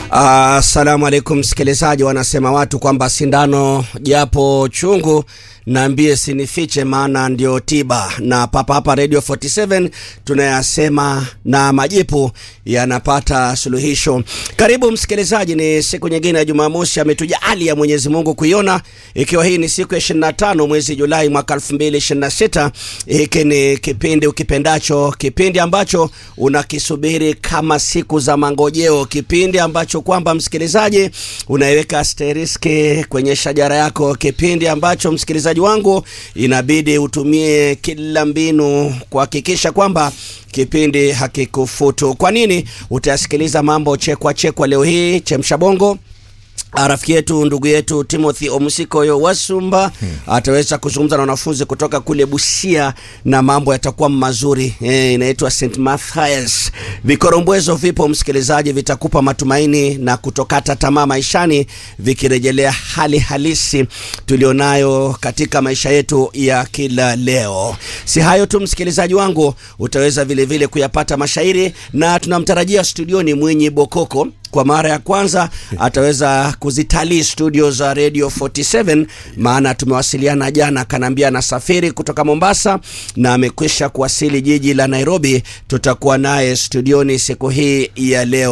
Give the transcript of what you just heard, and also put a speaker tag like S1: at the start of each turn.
S1: Assalamu alaikum msikilizaji, wanasema watu kwamba sindano japo chungu naambie sinifiche, maana ndio tiba. Na papa hapa Radio 47 tunayasema na majipu yanapata suluhisho. Karibu msikilizaji, ni siku nyingine ya Jumamosi ametujalia Mwenyezi Mungu kuiona, ikiwa hii ni siku ya 25 mwezi Julai mwaka 2026. Hiki ni kipindi ukipendacho, kipindi ambacho unakisubiri kama siku za mangojeo, kipindi ambacho kwamba msikilizaji unaiweka asteriski kwenye shajara yako, kipindi ambacho msikilizaji wangu inabidi utumie kila mbinu kuhakikisha kwamba kipindi hakikufutu. Kwa nini? Utasikiliza mambo chekwa chekwa leo hii, chemsha bongo rafiki yetu ndugu yetu Timothy Omusikoyo Wasumba hmm, ataweza kuzungumza na wanafunzi kutoka kule Busia na mambo yatakuwa mazuri. E, inaitwa St Mathias. Vikorombwezo vipo msikilizaji, vitakupa matumaini na kutokata tamaa maishani, vikirejelea hali halisi tulionayo katika maisha yetu ya kila leo. Si hayo tu msikilizaji wangu, utaweza vile vile kuyapata mashairi na tunamtarajia studioni Mwinyi Bokoko kwa mara ya kwanza ataweza kuzitalii studio za Radio 47, maana tumewasiliana jana, akaniambia anasafiri kutoka Mombasa na amekwisha kuwasili jiji la Nairobi. Tutakuwa naye studioni siku hii ya leo.